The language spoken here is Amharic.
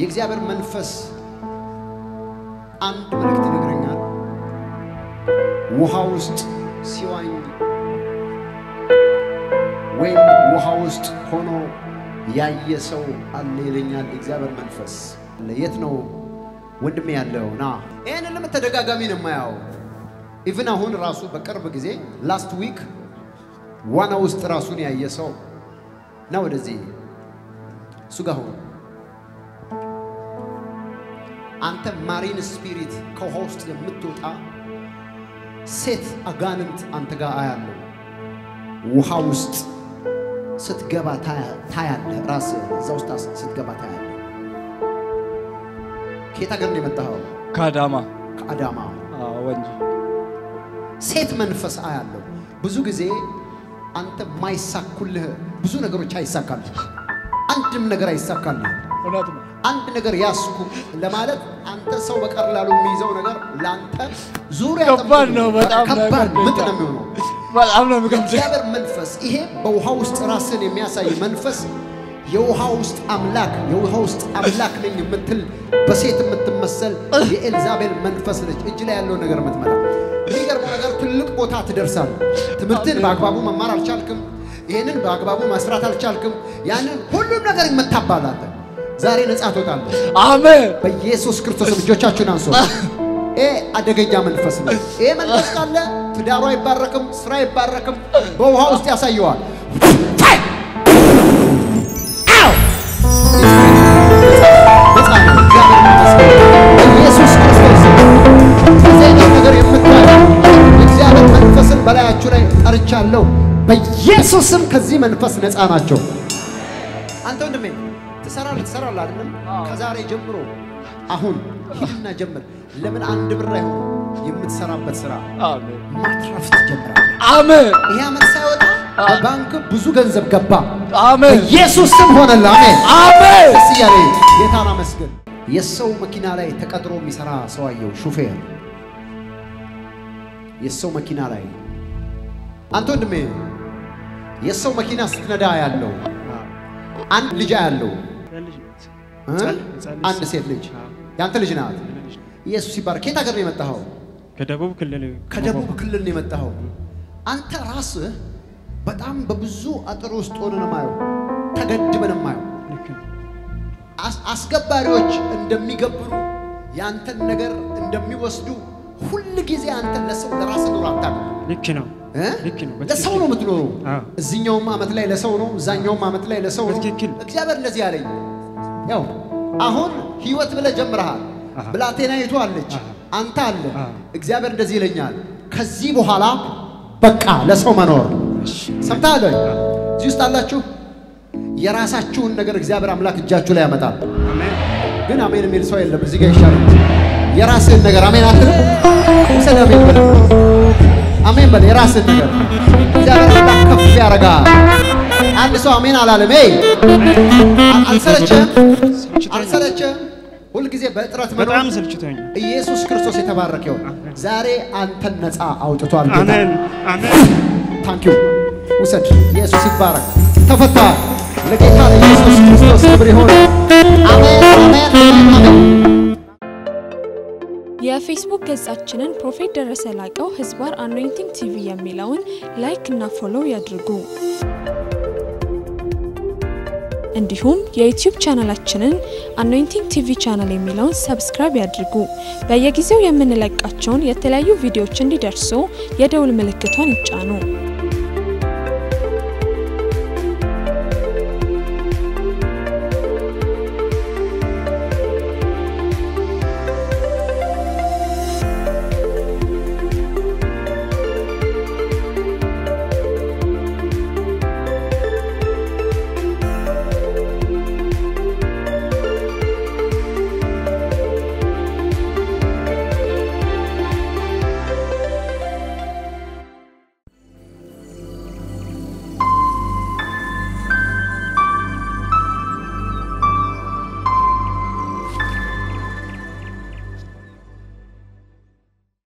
የእግዚአብሔር መንፈስ አንድ መልእክት ይነግረኛል። ውሃ ውስጥ ሲዋኝ ወይም ውሃ ውስጥ ሆኖ ያየ ሰው አለ ይለኛል የእግዚአብሔር መንፈስ። የት ነው ወንድሜ ያለው? ና ይህንን ለምን ተደጋጋሚ ነው የማያው? ኢቭን አሁን ራሱ በቅርብ ጊዜ ላስት ዊክ ዋና ውስጥ ራሱን ያየ ሰው ና ወደዚህ እሱ ጋር ሆኖ አንተ ማሪን ስፒሪት ከውሃ ውስጥ የምትወጣ ሴት አጋንንት አንተ ጋር አያለው። ውሃ ውስጥ ስትገባ ታያለህ። ራስህ እዛ ውስጥ ስትገባ ታያለህ። ከየት ሀገር ነው የመጣኸው? ከአዳማ ከአዳማ። አዎ፣ ወንጂ ሴት መንፈስ አያለው። ብዙ ጊዜ አንተ የማይሳኩልህ ብዙ ነገሮች አይሳካልህ። አንድም ነገር አይሳካልህ። እውነት ነው። አንድ ነገር ያስኩ ለማለት አንተ ሰው በቀላሉ የሚይዘው ነገር ለአንተ ዙሪያ ከባድ ነው። በጣም ከባድ ነው ምጥ ነው የሚሆነው። በጣም ነው የሚከብደው። የእግዚአብሔር መንፈስ ይሄ በውሃ ውስጥ ራስን የሚያሳይ መንፈስ የውሃ ውስጥ አምላክ የውሃ ውስጥ አምላክ ነኝ የምትል በሴት የምትመሰል የኤልዛቤል መንፈስ ነች። እጅ ላይ ያለውን ነገር የምትመራ የሚገርመው ነገር ትልቅ ቦታ ትደርሳለህ። ትምህርትን በአግባቡ መማር አልቻልክም። ይህንን በአግባቡ መስራት አልቻልክም። ያንን ሁሉም ነገር ይመታባላለ። ዛሬ ነጻ ትወጣለህ አሜን። በኢየሱስ ክርስቶስ እጆቻችሁን አንሶ። ይሄ አደገኛ መንፈስ ነው። ይሄ መንፈስ ካለ ትዳሩ አይባረክም፣ ስራ አይባረክም። በውሃ ውስጥ ያሳየዋል። አው! ነፃ ነው። እግዚአብሔር ይመስገን። በኢየሱስ ክርስቶስ ከዚህ አይነት ነገር የምታዩ የእግዚአብሔር መንፈስን በላያችሁ ላይ ጠርቻለሁ። በኢየሱስም ከዚህ መንፈስ ነፃ ናቸው። አንተ ወንድሜ ትሰራለህ ትሰራለህ አይደለም? ከዛሬ ጀምሮ አሁን ሂድና ጀምር። ለምን አንድ ብር አይሆን የምትሰራበት ስራ አሜን። ማትረፍ ትጀምራለህ። አሜን። ይህ ዓመት ሳይወጣ በባንክ ብዙ ገንዘብ ገባ። አሜን። በኢየሱስ ስም ሆነልህ። አሜን። አሜን። ደስ እያለ ጌታን አመስግን። የሰው መኪና ላይ ተቀጥሮ የሚሰራ ሰው አየው፣ ሹፌር የሰው መኪና ላይ አንተ ወንድሜ የሰው መኪና ስትነዳ ያለው አንድ ልጅ ያለው አንድ ሴት ልጅ ያንተ ልጅ ናት። ኢየሱስ ይባረክ። ከየት ሀገር ነው የመጣኸው? ከደቡብ ክልል ከደቡብ ክልል ነው የመጣኸው። አንተ ራስህ በጣም በብዙ አጥር ውስጥ ሆነ ነው የማየው፣ ተገድበ ነው የማየው። ልክ ነው። አስ- አስገባሪዎች እንደሚገብሩ ያንተን ነገር እንደሚወስዱ ሁል ጊዜ አንተ ለሰው ለራስ ኑሮ አታውቅም ልክ ነው። እ? ልክ ነው። ለሰው ነው የምትኖረው። አዎ። እዚኛውም ዓመት ላይ ለሰው ነው፣ እዛኛውም ዓመት ላይ ለሰው ነው። በትክክል። እግዚአብሔር እንደዚህ አለኝ። ያው አሁን ህይወት ብለህ ጀምረሃል። አሃ። ብላቴናይቱ አለች፣ አሃ። አንተ አለ። አሃ። እግዚአብሔር እንደዚህ ይለኛል፣ ከዚህ በኋላ በቃ ለሰው መኖር ሰምተሃል ወይ? እዚህ ውስጥ አላችሁ። የራሳችሁን ነገር እግዚአብሔር አምላክ እጃችሁ ላይ ያመጣል። አሜን። ግን አሜን የሚል ሰው የለም። እዚህ ጋር ይሻላል። የራስህን ነገር አሜን አትልም? ውሰድ አሜን በል። አሜን በል። የራስህን ነገር እግዚአብሔር አምላክ ከፍ ያደርጋል። አንድ ሰው አሜን አላለም። ይ አልሰለቸህም? አልሰለቸህም? ሁልጊዜ በእጥረት መኖር በጣም ሰልችቶኛል። ኢየሱስ ክርስቶስ የተባረከ ይሁን። ዛሬ አንተን ነፃ አውጥቷል ጌታ። አሜን። አሜን። ታንኪዩ ውሰድ። ኢየሱስ ይባረክ። ተፈታል። ለጌታ ለኢየሱስ ክርስቶስ ክብር ይሁን። አሜን አሜን አሜን አሜን። የፌስቡክ ገጻችንን ፕሮፌት ደረሰ ላቀው ህዝባር አኖይንቲንግ ቲቪ የሚለውን ላይክ እና ፎሎው ያድርጉ። እንዲሁም የዩቲዩብ ቻናላችንን አኖይንቲንግ ቲቪ ቻናል የሚለውን ሰብስክራይብ ያድርጉ። በየጊዜው የምንለቃቸውን የተለያዩ ቪዲዮዎች እንዲደርሱ የደውል ምልክቷን ይጫኑ።